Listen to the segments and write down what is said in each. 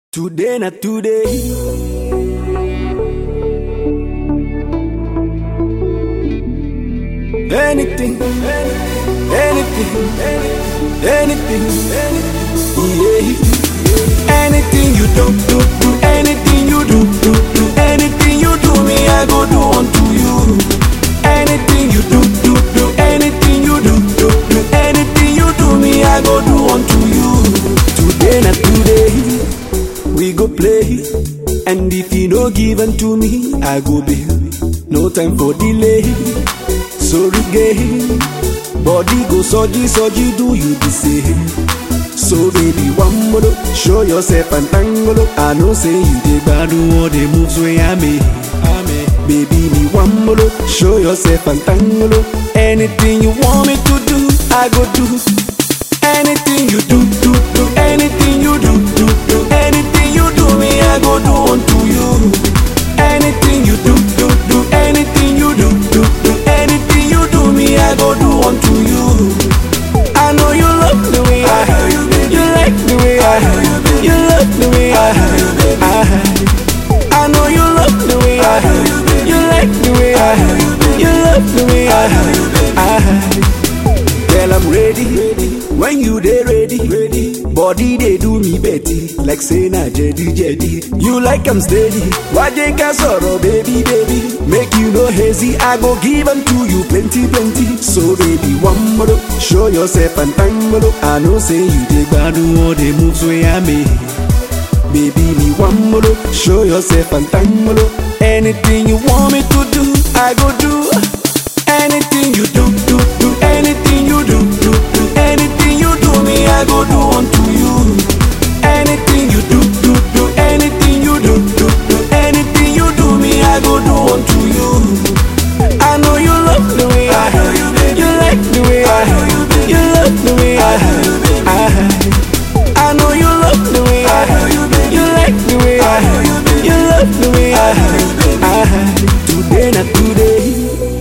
Today na today. Anything, anything, anything, anything, yeah. Anything you do, do, do, anything you do, do, do, anything you do, me I go do unto you. Anything you do, do, do, anything you do, do, do, anything you do, me I go do unto you. Today na today we go play. And if you no give unto me, I go bail. No time for delay. Sorry gay. Body go soji soji, do you the same? So baby, one more, show yourself and tango. I know say you dey bad all the moves where I make. Baby, me one more, show yourself and tango. Anything you want me to do, I go do. Anything you do, do, do, anything you do, do, do, anything you do, me I go do unto you. Anything you do, do, do, anything you do, do, do, anything you do, me I go do unto you. I know you love the way I, you like the way I, you love the way I, I, I know you love the way I, you like the way I, you love the way I, I. Girl, I'm ready. When you dey ready, ready. Body they do me betty, like say na jedi jedi. You like I'm steady. Why they can sorrow, baby, baby? Make you no hazy. I go give 'em to you plenty, plenty. So baby, one more, show yourself and tango. I know say you dey do all the moves where I make. Baby, me one more, show yourself and tango. Anything you want me to do, I go do. Anything you do, do, do, anything you do, do, do, anything you do, me I go do unto you. Anything you do, do, do, anything you do, do, do, anything you do, me I go do unto you. I know you love the way I, you like the way I, you love the way I, I, I know you love the way I, you like the way I, you love the way I, I, today not today.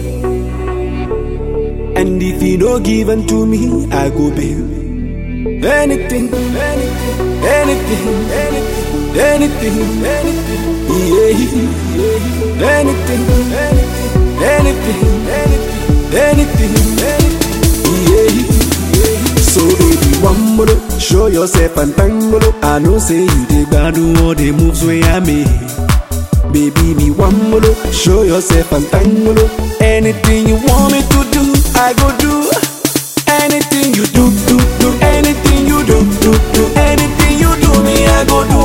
And if you no give unto me, I go bail. Anything, anything, anything, anything, anything, anything, yeah. Anything, anything, anything, anything, anything, yeah. So baby, one more, show yourself and tango. I know say you dey do all the moves where I make. Baby, me one more, show yourself and tango. Anything you want me to do, I go do. Anything you do, do, do, anything you do, do, do, anything you do, me I go do